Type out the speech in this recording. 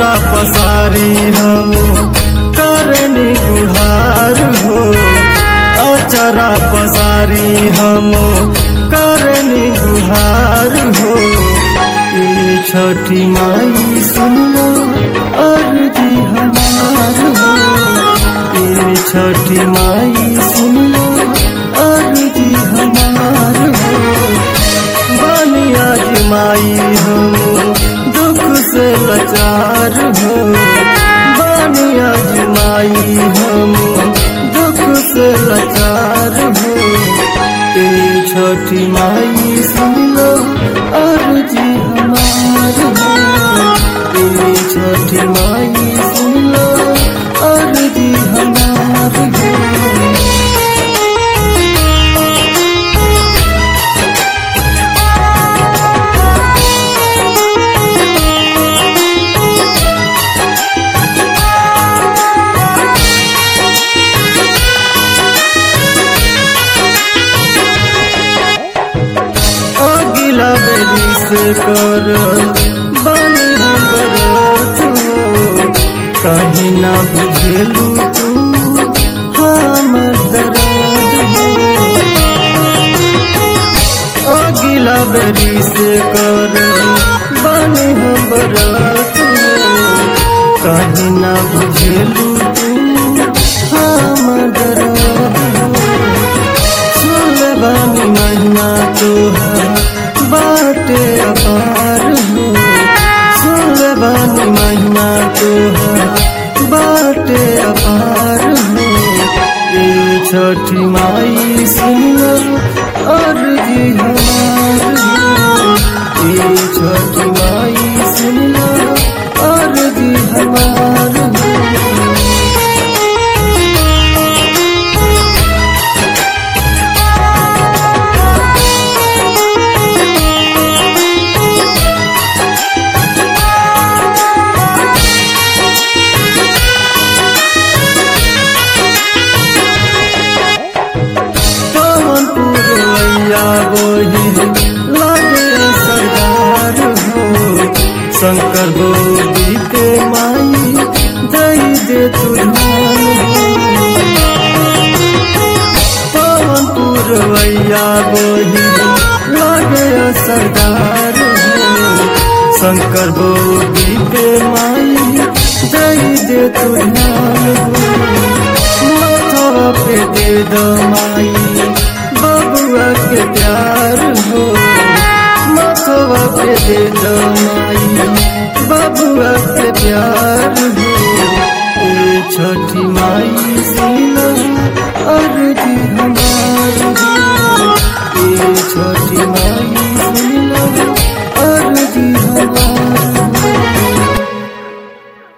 अचरा पसारी हम करनी गुहार हो अचरा पसारी हम करनी गुहार हो ये छठी माई सुनो अर्जी हमार हो ये छठी माई सुनो अर्जी हमार हो बनिया माई हम दुख से लाचार हो बनिया माई हम दुख से लाचार हो ए छोटी माई सुन लो अर्जी हमार हो ए छोटी माई सुन लो अर्जी हमार हो अगिला बेली से कर बन बरत हो कहीं ना बुझेलू तू हम दर्द हो अगिला बेली से कर बन बरत हो कहीं ना बुझेलू तू हम दर्द हो सुलबानी महिमा तोहार बाटे अपार हो सुलबानी महिमा तोहार बाटे अपार हो ये छठी माई सुनो अर्जी हमार हो ये छठी माई सुनो अर्जी हमार हो पवन पुरवैया बोही लागे सरदार हो शंकर गोदी के माई दई दे तुझान पवन पुरवैया बोही लागे सरदार हो शंकर गोदी के माई दई दे तुझान माथवा पे दे दो माई बबुआ के प्यार हो माथवा पे दे दो माई बबुआ के प्यार हो ए छठी माई सीना और